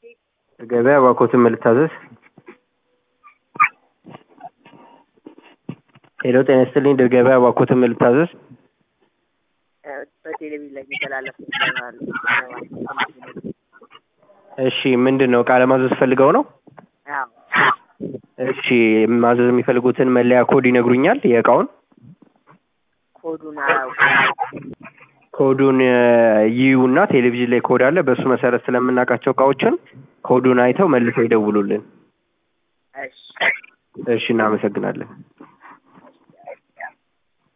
ገበያ እባክዎትን ምን ልታዘዝ? ሄሎ ጤና ይስጥልኝ ድር ገበያ እባክዎትን ምን ልታዘዝ? በቴሌቪዥን ላይ የሚተላለፍ ይባላል። እሺ ምንድን ነው እቃ ለማዘዝ ፈልገው ነው? አዎ እሺ ማዘዝ የሚፈልጉትን መለያ ኮድ ይነግሩኛል የእቃውን? ኮዱን አያውቅም። ኮዱን ይዩና ቴሌቪዥን ላይ ኮድ አለ በእሱ መሰረት ስለምናውቃቸው እቃዎችን ኮዱን አይተው መልሰው ይደውሉልን። እሺ እሺ እናመሰግናለን።